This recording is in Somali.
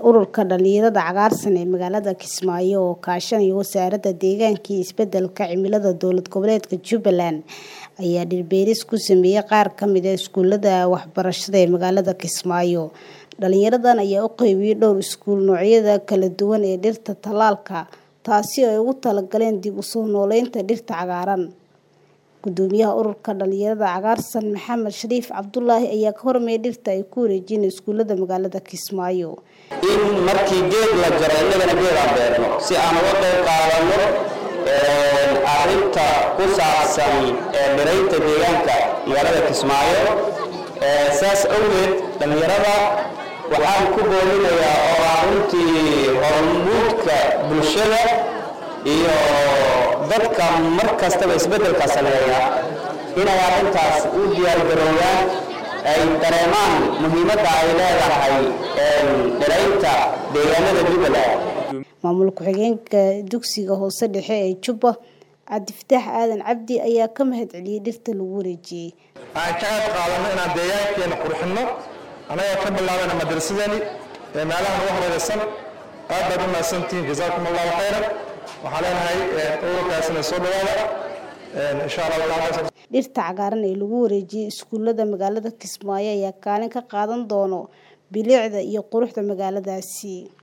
ururka dhalinyarada cagaarsan ee magaalada Kismaayo oo kaashanaya wasaaradda deegaanka iyo isbedelka cimilada dowlad goboleedka Jubbaland ayaa dhir-beeris ku sameeyay qaar ka mid ah iskuulada waxbarashada ee magaalada Kismaayo. Dhalinyaradan ayaa u qaybiyay dhowr iskuul noocyada kala duwan ee dhirta tallaalka, taasi oo ay ugu talagaleen dib u soo noolaynta dhirta cagaaran. Gudoomiyaha ururka dhalinyarada cagaarsan Maxamed Shariif Cabdulaahi ayaa ka hormeeyay dhirta ay ku wareejiyeen iskuulada magaalada Kismaayo. in markii geed la jaro innagana geed aan beerno si aan uga qayb qaadano arrinta ku saabsan dhiraynta deegaanka magaalada Kismaayo saas awgeed dhalinyarada waxaan ku boolinayaa oo ah runtii hormuudka bulshada iyo dadka mar kastaba isbeddelka sameeya inay arrintaas u diyaargaroobaan ay dareemaan muhiimadda ay leedahay dhiraynta deegaanada Jubbaland Maamul ku-xigeenka dugsiga hoose dhexe ee Jubba Cabdifataax Aadan Cabdi ayaa ka mahadceliyay dhirta lagu wareejiyay. aan ka qayb qaadano inaan deegaankeena qurxinno anagoo ka bilaabana madrasadani ee meelahan ugu horeeysan aad baad u mahadsantihiin jazaakum allahu khayran waxaan leenahay ururkaasina soo dhawaada insha allahu taala Dhirta cagaaran ee lagu wareejiyay iskuulada magaalada Kismaayo ayaa kaalin ka qaadan doona bilicda iyo quruxda magaaladaasi.